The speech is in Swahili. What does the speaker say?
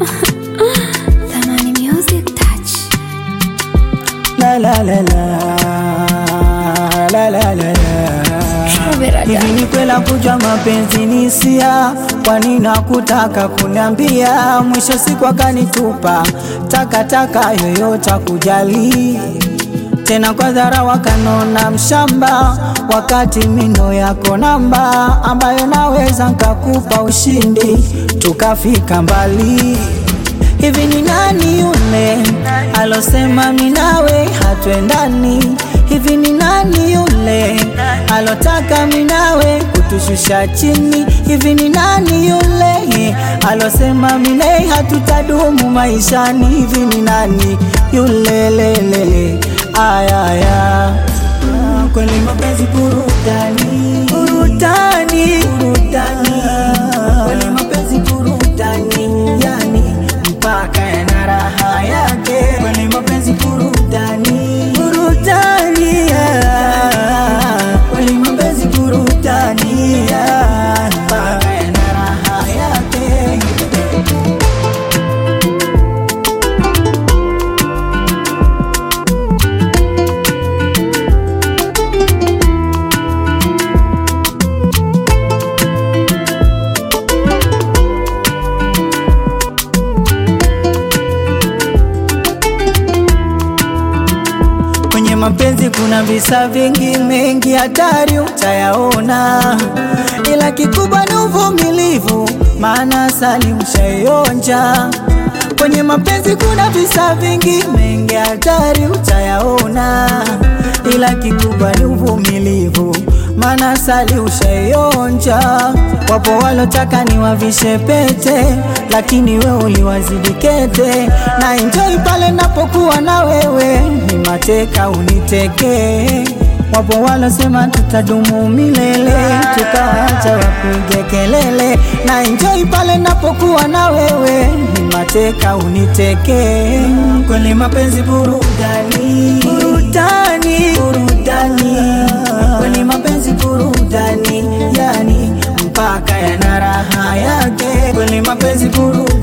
Thamani Music Touch. La la la la la la la la Hivi ni kwela kujua mapenzi ni sia, kwani nakutaka kuniambia, mwisho siku akanitupa takataka yoyote kujali tena kwa dhara wakanona mshamba, wakati mino yako namba ambayo naweza nkakupa ushindi tukafika mbali. Hivi ni nani yule alosema minawe hatwendani? Hivi ni nani yule alotaka minawe kutushusha chini? Hivi ni nani yule alosema minawe hatutadumu maishani? Hivi ni nani yule lelele ayaya kweli mapenzi burudani burudani burudani kweli mapenzi burudani yani mpaka yana raha yake kweli mapenzi burudani burudani yeah. kweli mapenzi burudani yeah. mpaka yana raha yake Kwenye mapenzi kuna visa vingi mengi, hatari utayaona, ila kikubwa ni uvumilivu, maana asali ushaionja. Kwenye mapenzi kuna visa vingi mengi, hatari utayaona, ila kikubwa ni uvumilivu, maana asali ushaionja. Wapo walotaka niwavishe pete, lakini we uliwazidi kete, na enjoy pale napokuwa na wewe, ni mateka uniteke. Wapo walosema tutadumu milele, tukaacha wapige kelele, na enjoy pale napokuwa na wewe, ni mateka uniteke. Kweli mapenzi burudani, burudani, burudani, kweli mapenzi burudani, yani mpaka yana raha yake, kweli mapenzi burudani